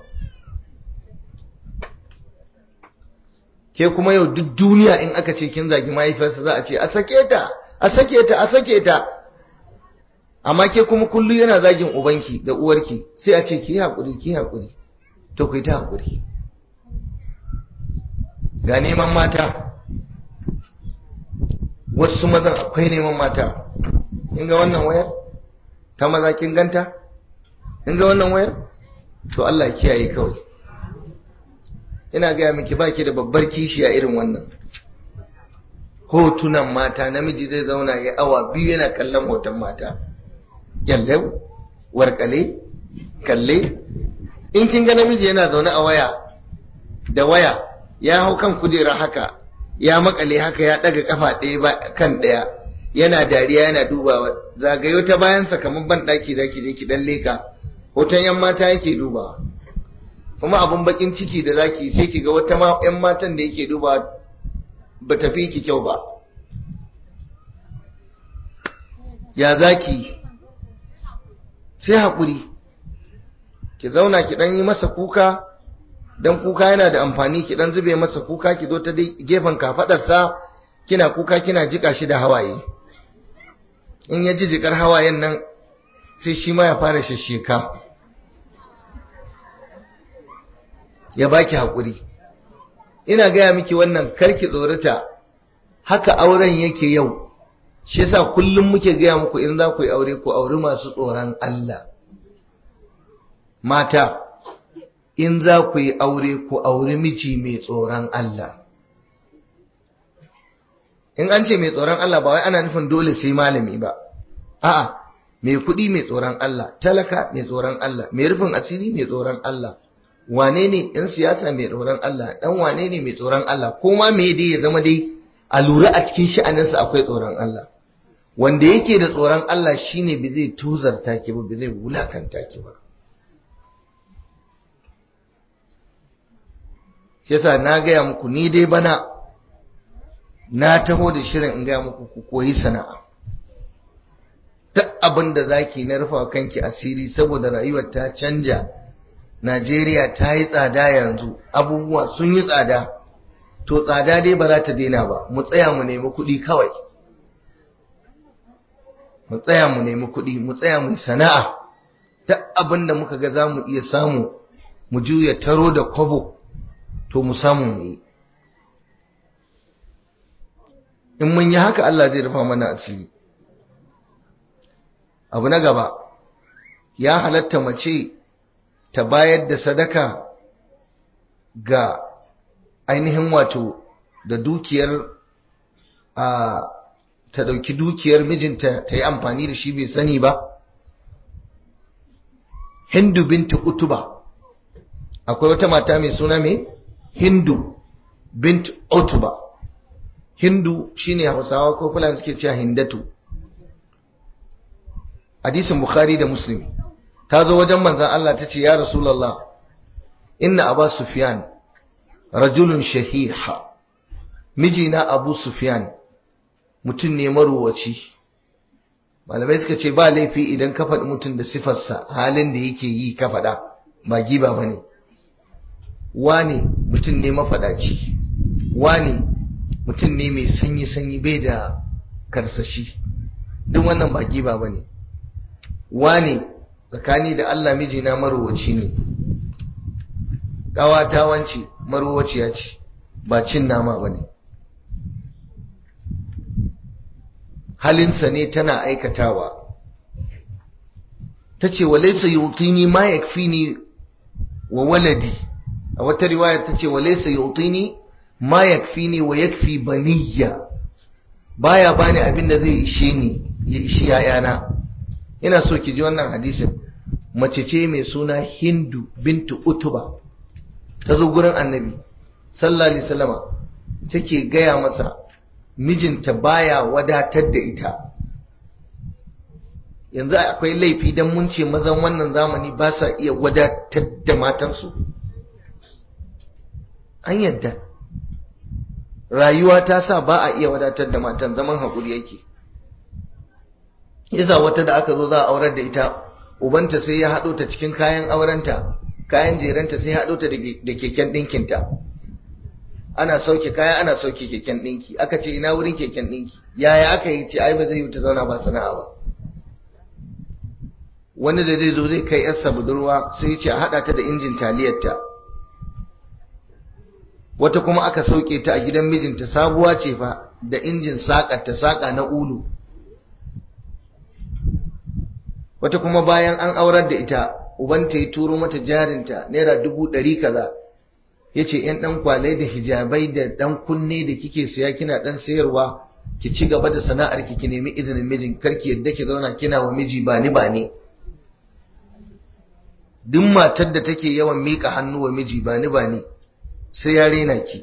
ke kuma yau duk duniya in aka ce kin zagi mahaifiyarsa za a ce a sake ta a sake ta a sake ta amma ke kuma kullu yana zagin ubanki da uwarki sai a ce ki haƙuri ki haƙuri to ku yi ta haƙuri ga neman mata wasu mazan akwai neman mata in ga wannan wayar ta maza kin ganta in ga wannan wayar to Allah kiyaye kawai ina gaya miki baki da babbar kishiya irin wannan hotunan mata namiji zai zauna ya awa biyu yana kallon hoton mata yalle warkale kalle in kin ga namiji yana zaune a waya da waya ya hau kan kujera haka ya makale haka ya daga kafa ɗaya kan ɗaya yana dariya yana dubawa zagayo ta bayansa kamar ban ɗaki zaki je ki dan leka hoton yan mata yake dubawa kuma abun bakin ciki da zaki sai ki ga wata yan matan da yake dubawa ba tafi ki kyau ba ya zaki sai haƙuri ki zauna ki ɗan yi masa kuka don kuka yana da amfani ki ɗan zube masa kuka ki zo ta gefen kafaɗarsa kina kuka kina jika shi da hawaye in ya ji jikar hawayen nan sai shi ma ya fara shasheka ya baki haƙuri ina gaya miki wannan karki tsorata haka auren yake yau shi yasa kullum muke gaya muku in za ku yi aure ku auri masu tsoron Allah mata in za ku yi aure ku auri miji mai tsoron Allah in an ce mai tsoron Allah ba wai ana nufin dole sai malami ba a'a mai kuɗi mai tsoron Allah talaka mai tsoron Allah mai rufin asiri mai tsoron Allah wane ne ɗan siyasa mai tsoron Allah ɗan wane ne mai tsoron Allah ko ma me dai ya zama dai a lura a cikin sha'aninsa akwai tsoron Allah wanda yake da tsoron Allah shine ba zai tuzarta ki ba ba zai wulakanta ki ba yasa na gaya muku ni dai bana na taho da shirin in gaya muku ku koyi sana'a duk abin da zaki na rufa kanki asiri saboda rayuwar ta canja Najeriya ta yi tsada yanzu abubuwa sun yi tsada to tsada dai ba za ta daina ba mu tsaya mu nemi kuɗi kawai mu tsaya mu nemi kuɗi mu tsaya mu sana'a duk abin da muka ga za mu iya samu mu juya taro da kwabo to mu samu mu yi in mun yi haka Allah zai rufa mana asiri abu na gaba ya halatta mace ta bayar da sadaka ga ainihin wato da dukiyar a ta ɗauki dukiyar mijinta ta yi amfani da shi bai sani ba hindu binta utuba akwai wata mata mai suna mai hindu bint utuba hindu shine hausawa ko fulani suke cewa hindatu hadisin bukhari da muslim ta zo wajen manzan Allah ta ce ya rasulallah inna aba sufyan rajulun shahiha mijina abu sufyan mutum ne maruwaci malamai suka ce ba laifi idan ka faɗi mutum da sifarsa halin da yake yi ka faɗa ba giba ba ne wane mutum ne mafaɗaci wane mutum ne mai sanyi-sanyi bai da karsashi duk wannan ba giba ba ne wane tsakani da Allah mijina maruwaci ne ƙawata wance maruwaciya ce ba cin nama ba ne halinsa ne tana aikatawa ta ce walaisa yutini ma yakfini wa waladi a wata riwayar ta ce walaisa yutini ma yakfini wa yakfi baniya baya bani abin da zai ishe ni ya ishi yayana ina so ki ji wannan hadisin mace ce mai suna hindu bintu utuba ta zo gurin annabi sallallahu alaihi wasallama take gaya masa mijinta baya wadatar da ita yanzu akwai laifi don mun ce mazan wannan zamani ba sa iya wadatar da matansu an yadda rayuwa ta sa ba a iya wadatar da matan zaman haƙuri yake yasa wata da aka zo za a aurar da ita ubanta sai ya haɗo ta cikin kayan aurenta kayan jeranta sai ya haɗo ta da keken ɗinkinta ana sauke kaya ana sauke keken ɗinki aka ce ina wurin keken ɗinki yaya aka yi ce ai ba zai yi ta zauna ba sana'a ba wani da zai zo zai kai yarsa budurwa sai ce a haɗa ta da injin taliyarta wata kuma aka sauke ta a gidan mijinta sabuwa ce fa da injin saƙa ta saƙa na ulu wata kuma bayan an aurar da ita ubanta ya turo mata jarinta naira dubu ɗari kaza ya ce ‘yan ɗan kwalai da hijabai da ɗan kunne da kike siya kina ɗan sayarwa ki ci gaba da sana'ar ki ki nemi izinin mijin karki yadda ki zauna kina wa miji ba ni ba ne duk matar da take yawan miƙa hannu wa miji ba ni ba ne sai ya rena ki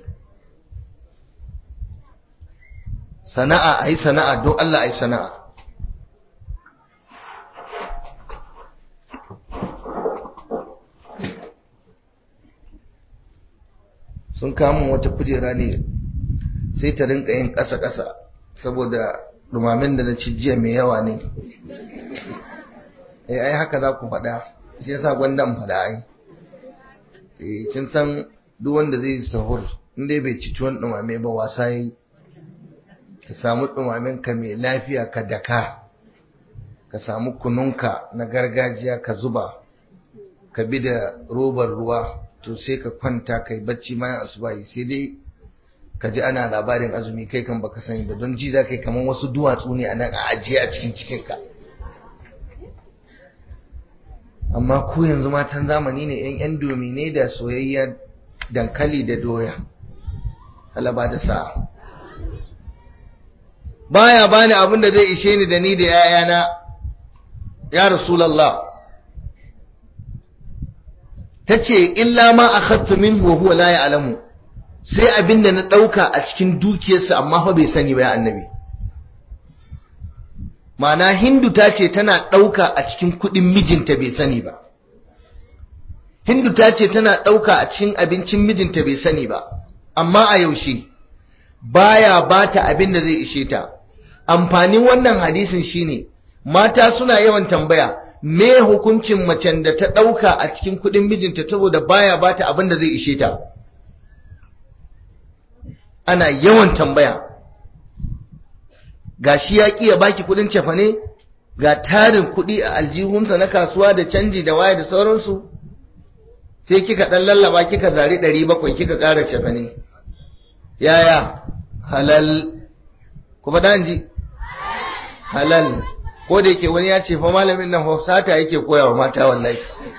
sana'a a yi sana'a don Allah a yi sana'a sun kamun wata kujera ne sai ta rinka yin ƙasa-ƙasa saboda dumamin da na ci jiya mai yawa ne eh ai haka za ku faɗa shi yasa gwandan faɗa ai eh kin san duk wanda zai sahur inda bai ci tuwon dumame ba wasa yi ka samu dumamin ka mai lafiya ka daka ka samu kununka na gargajiya ka zuba ka bi da robar ruwa to sai ka kwanta kai bacci bayan asubahi sai dai ka ji ana labarin azumi kai kan baka sani ba don ji za kai kamar wasu duwatsu ne a nan a ajiye a cikin cikinka amma ku yanzu matan zamani ne yan yan domi ne da soyayya dankali da doya halaba da sa'a baya bani abin da zai ishe ni da ni da yayana ya rasulullah ta ce illa ma a khattu min huwa la ya'lamu sai abin da na ɗauka a cikin dukiyarsa amma fa bai sani ba ya annabi Ma'ana hindu ta ce tana ɗauka a cikin kuɗin mijinta bai sani ba hindu ta ce tana ɗauka a cikin abincin mijinta bai sani ba amma a yaushe baya bata abin da zai ishe ta amfanin wannan hadisin shine mata suna yawan tambaya me hukuncin macen da ta ɗauka a cikin kuɗin mijinta saboda baya bata abin da zai ishe ta ana yawan tambaya ga shi ya ƙi ya baki kuɗin cefane ga tarin kuɗi a aljihunsa na kasuwa da canji da waya da sauransu sai kika ɗan lallaba kika zari ɗari bakwai kika ƙara cefane yaya halal kuma ɗan ji halal ko da yake wani ya ce fa malamin nan sata yake koya wa mata wallahi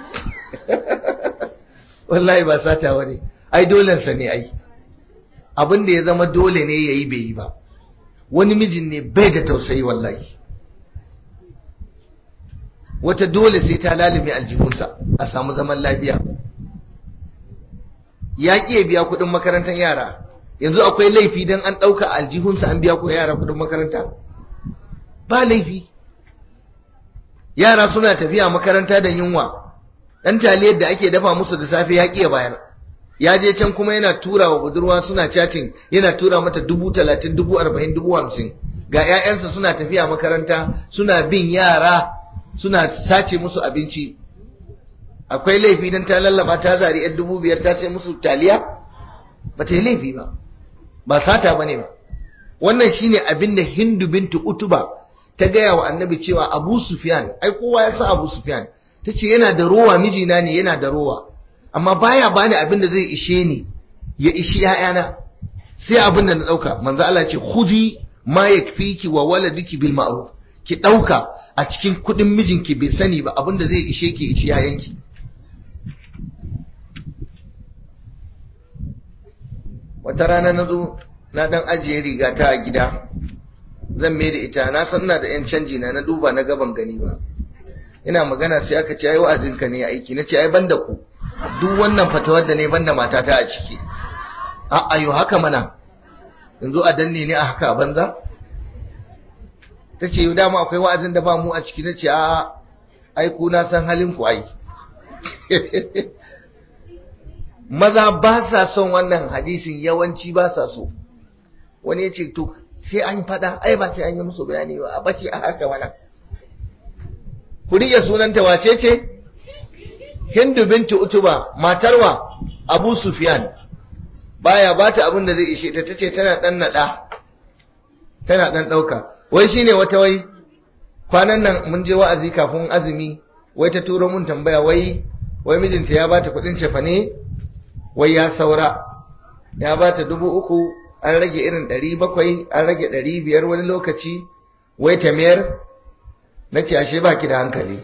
wallahi ba sata wani ai dolensa ne ai abin da ya zama dole ne ya yi bai yi ba wani mijin ne bai da tausayi wallahi wata dole sai ta lalime aljihunsa a samu zaman lafiya ya ƙi ya biya kuɗin makarantar yara yanzu akwai laifi don an ɗauka aljihunsa an biya ku yara kuɗin makaranta ba laifi yara suna tafiya makaranta da yunwa ɗan taliyar da ake dafa musu da safe ya ƙi ya bayar ya je can kuma yana tura wa budurwa suna chatting yana tura mata dubu talatin dubu arba'in dubu hamsin ga 'ya'yansa suna tafiya makaranta suna bin yara suna sace musu abinci akwai laifi don ta lallaba ta zari yan dubu biyar ta sai musu taliya ba ta yi laifi ba ba sata ba ne ba wannan shine abin da hindu bintu utuba ta gaya wa annabi cewa abu sufyan ai kowa ya san abu sufyan ta ce yana da rowa mijina ne yana da rowa amma baya bani abin da zai ishe ni ya ishi ‘ya'yana sai abin da na ɗauka manzo Allah ce khudi ma yakfiki wa waladiki bil ma'ruf ki ɗauka a cikin kuɗin mijinki bai sani ba abin da zai ishe ki ishi ‘ya'yanki wata rana na zo na dan ajiye riga ta a gida zan mai da ita na san ina da ‘yan canji na na duba na gaban gani ba ina magana sai aka ce ai wa'azinka ne aiki na ce ai banda ku duk wannan fatawar da ne banda matata a ciki a ayo haka mana yanzu a danne ne a haka banza ta ce dama akwai wa'azin da ba mu a ciki na ce a aiku na san halin ku ai maza ba sa son wannan hadisin yawanci ba sa so wani ya ce to sai an fada ai ba sai an yi musu bayani ba a baki a haka mana ku riƙe sunanta wace ce Hindu binti Utuba matarwa Abu Sufyan baya bata abin da zai ishe ta tace tana dan nada tana dan dauka wai shine wata wai kwanan nan mun je wa'azi kafin azumi wai ta turo mun tambaya wai wai mijinta ya bata kudin cefane wai ya saura ya bata dubu uku an rage irin ɗari bakwai an rage ɗari biyar wani lokaci wai ta mayar na ce ashe baki da hankali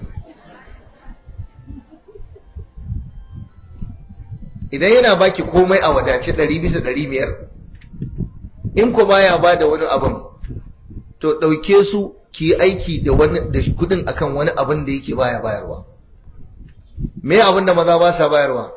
idan yana baki komai a wadace ɗari bisa ɗari biyar in ku baya ba da wani abin to ɗauke su ki yi aiki da wani da kudin akan wani abin da yake baya bayarwa me abin da maza ba sa bayarwa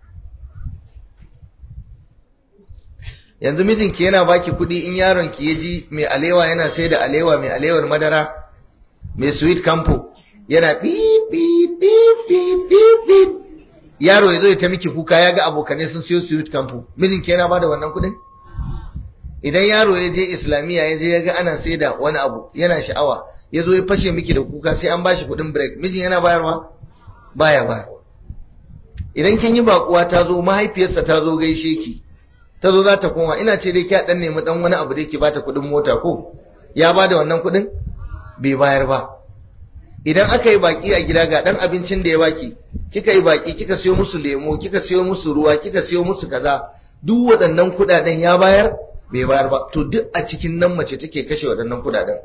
yanzu mijinki yana baki kudi in yaron ki ya ji mai alewa yana sai da alewa mai alewar madara mai sweet campo yana bip bip bip bip bip yaro ya zo ya ta miki kuka ya ga abokanai sun siyo sweet campo mijinki yana bada wannan kudin idan yaro ya je islamiyya ya je ya ga ana sai da wani abu yana sha'awa ya zo ya fashe miki da kuka sai an bashi kudin break mijin yana bayarwa baya bayarwa idan kin yi bakuwa ta zo mahaifiyarsa ta zo gaishe ki ta zo za ta koma ina ce dai kya dan nemi dan wani abu da yake bata kudin mota ko ya bada wannan kudin bai bayar ba idan aka yi baki a gida ga dan abincin da ya baki kika yi baki kika siyo musu lemo kika siyo musu ruwa kika siyo musu kaza duk waɗannan kudaden ya bayar bai bayar ba to duk a cikin nan mace take kashe waɗannan kudaden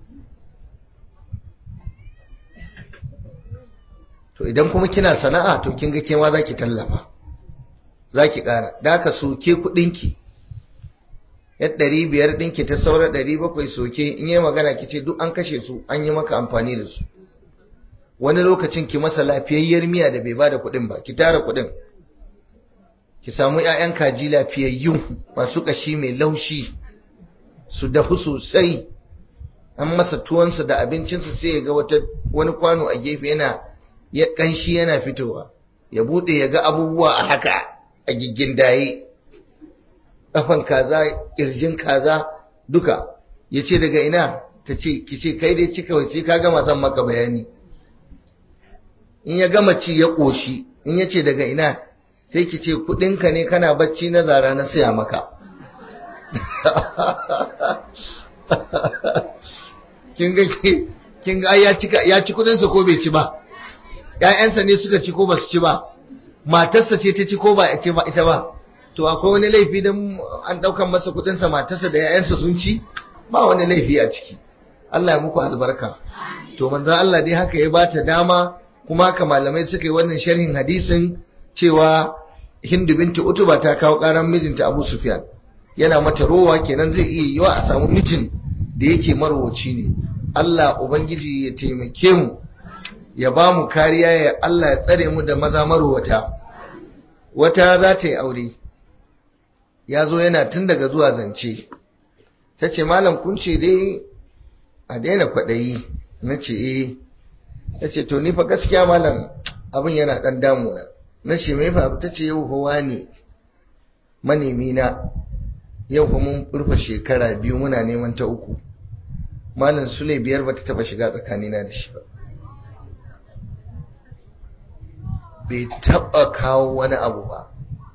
to idan kuma kina sana'a to kin ga kewa zaki tallafa zaki ƙara da haka soke kuɗinki ya ɗari biyar ɗinki ta saura ɗari bakwai soke in yi magana ki ce duk an kashe su an yi maka amfani da su wani lokacin ki masa lafiyayyar miya da bai ba da kuɗin ba ki tara kuɗin ki samu 'ya'yan kaji lafiyayyu masu ƙashi mai laushi su dafu sosai an masa tuwonsa da abincinsa sai ya ga wata wani kwano a gefe yana ya ƙanshi yana fitowa ya bude ya ga abubuwa a haka a giggin daye kafan kaza kirjin kaza duka ya ce daga ina ta ce ki ce kai dai cika wace ka gama zan maka bayani in ya gama ci ya ƙoshi in ya ce daga ina sai ki ce kudinka ne kana bacci na zara na siya maka kin ga kin ga ya ci ya ci kudin sa ko bai ci ba ƴaƴansa ne suka ci ko ba su ci ba matarsa ce ta ci ko ba ita ba ita ba to akwai wani laifi dan an daukan masa kudin sa matarsa da ƴaƴansa sun ci ba wani laifi a ciki Allah ya muku albarka to manzo Allah dai haka ya bata dama kuma haka malamai suka yi wannan sharhin hadisin cewa Hindu binti Utuba ta kawo karan mijinta Abu Sufyan yana mata rowa kenan zai iya yiwa a samu mijin da yake marwaci ne Allah ubangiji ya taimake mu ya ba mu kariya ya Allah ya tsare mu da maza marwata wata za ta yi aure ya zo yana tun daga zuwa zance ta ce malam kun ce dai a daina kwaɗayi na ce eh ta ce to ni fa gaskiya malam abin yana ɗan damuna na ce mai fa ta ce yau hawa ne manemi na yau kuma mun rufe shekara biyu muna neman ta uku malam sule biyar bata taba shiga tsakanina da shi ba bai taba kawo wani abu ba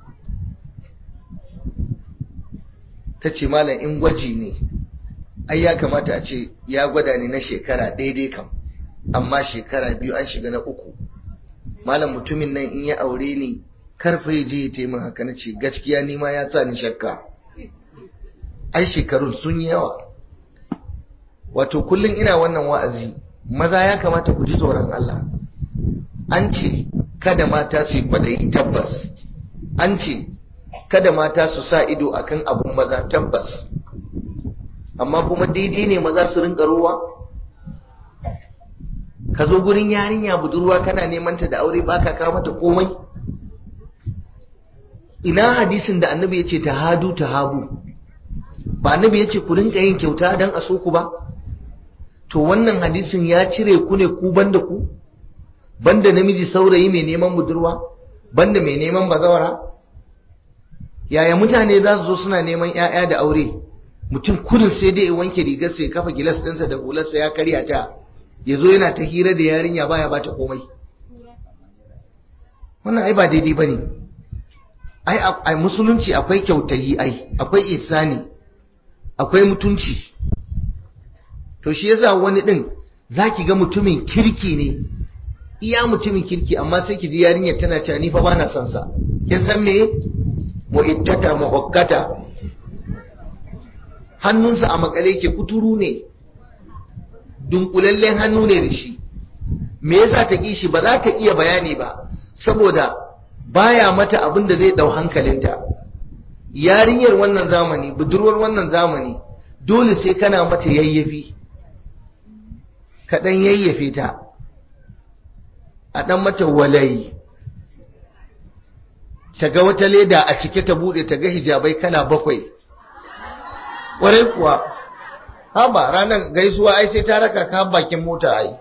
ta ce malam in gwaji ne ai ya kamata a ce ya gwada ni na shekara daidai kam amma shekara biyu an shiga na uku malam mutumin nan in ya aure ni karfa ya je ya taimaka haka na ce gaskiya ni ma ya sa ni shakka ai shekarun sun yi yawa wato kullum ina wannan wa'azi maza ya kamata ku ji tsoron Allah an ce kada mata su yi kwaɗayi tabbas an ce kada mata su sa ido akan abun maza tabbas amma kuma daidai ne maza su rinka ruwa ka zo gurin yarinya budurwa kana neman ta da aure baka kawo mata komai ina hadisin da annabi ya ce ta hadu ta habu ba annabi ya ce ku rinka yin kyauta don a so ku ba to wannan hadisin ya cire ku ne ku banda ku banda namiji saurayi mai neman budurwa banda mai neman bazawara yaya mutane za su zo suna neman 'ya'ya da aure mutum kudin sai dai ya wanke rigar sai kafa gilas ɗinsa da hularsa ya karya ta ya zo yana ta hira da yarinya baya bata komai wannan ai ba daidai ba ne ai musulunci akwai kyautayi ai akwai isani akwai mutunci to shi yasa wani din zaki ga mutumin kirki ne iya mutumin kirki amma sai ki ji yarinyar tana cewa ni fa bana son sa kin san me mu'ittata muhakkata hannunsa a makale ke kuturu ne dunkulallen hannu ne da shi me yasa ta ki shi ba za ta iya bayani ba saboda baya mata abin da zai dau hankalinta yarinyar wannan zamani budurwar wannan zamani dole sai kana mata yayyafi kaɗan yayyafe ta a ɗan mata walayi ta ga wata leda a cike ta buɗe ta ga hijabai kala bakwai ƙwarai kuwa haba ranar gaisuwa ai sai ta raka ka bakin mota ai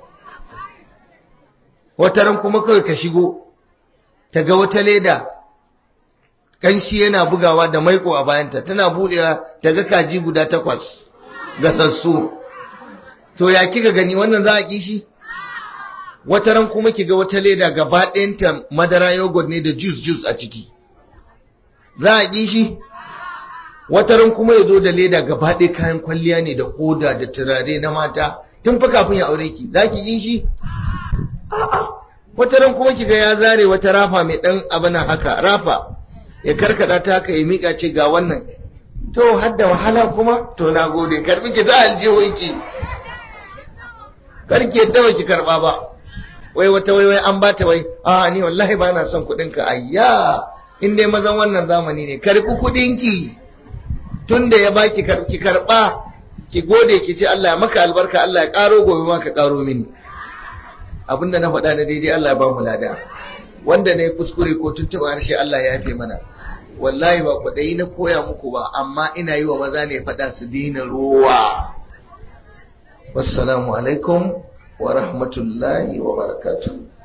wata ran kuma kawai ka shigo ta ga wata leda kanshi yana bugawa da maiko a bayanta tana budewa ta ga kaji guda takwas gasassu to ya kika gani wannan za a kishi wata ran kuma kiga wata leda gaba ɗayanta madara yogurt ne da juice juice a ciki za a kishi wata ran kuma ya zo da leda gaba ɗaya kayan kwalliya ne da koda da turare na mata tun fa kafin ya aure ki za ki kishi a'a wata ran kuma kiga ya zare wata rafa mai ɗan abana haka rafa ya karkada ta haka ya mika ce ga wannan to har da wahala kuma to na gode karbi ki za aljihunki karki yadda ba ki karba ba wai wata wai wai an bata wai a ni wallahi ba na son kuɗin ka ayya in dai mazan wannan zamani ne karbi kuɗin ki tunda ya baki ki karba ki gode ki ce Allah ya maka albarka Allah ya karo gobe ma ka karo mini abinda na faɗa na daidai Allah ya ba mu lada wanda ne kuskure ko tuntuɓa harshe Allah ya yafe mana wallahi ba kwaɗayi na koya muku ba amma ina yi wa maza ne faɗa su dina ruwa wassalamu alaikum wa rahmatullahi wa barakatuh